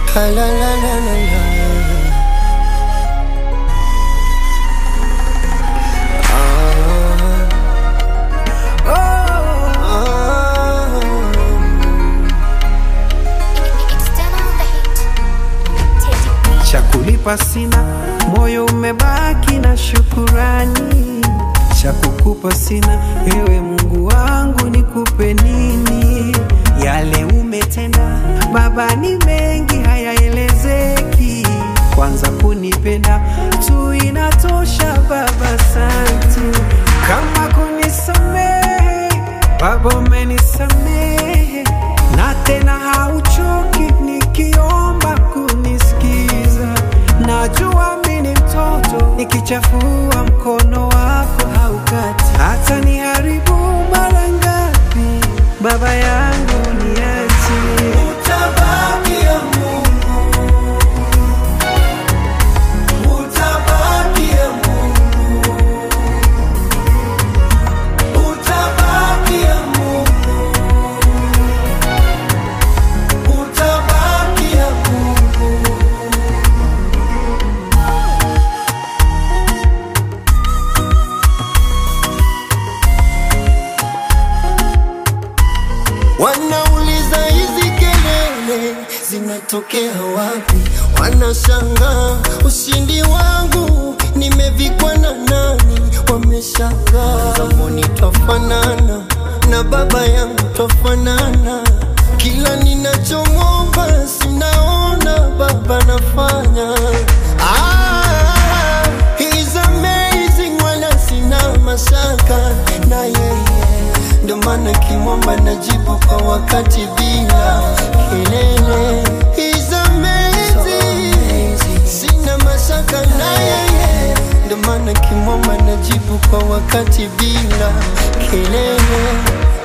La la la la la la. Ah. Ah. External on the hit. Teddy B. cha kulipa sina, moyo umebaki na shukurani. Cha kukupa sina, ewe Mungu wangu, nikupe nini? Yale umetenda Baba ni mengi, hayaelezeki. Kwanza kunipenda tu inatosha Baba, asante. Kama kunisamehe Baba, umenisamehe na tena hauchoki nikiomba kunisikiza. Najua mimi ni mtoto, nikichafua mkono wako haukati, hata niharibu mara ngapi, baba yangu niache. Utabaki ya Mungu, utabaki ya Mungu, utabaki ya Mungu, utabaki ya Mungu. Wanauliza hizi kelele zinatokea wapi? Wanashangaa ushindi wangu nimevikwa na nani? Wameshangaa zamani twafanana na baba yangu twafanana, kila ninachomwomba sinaona baba nafanya. Ah, he's amazing, wala sina mashaka na yeye ndo maana kimwomba najibu kwa wakati bila kelele. He's amazing, sina mashaka na yeye, ndo maana kimwomba najibu kwa wakati bila kelele.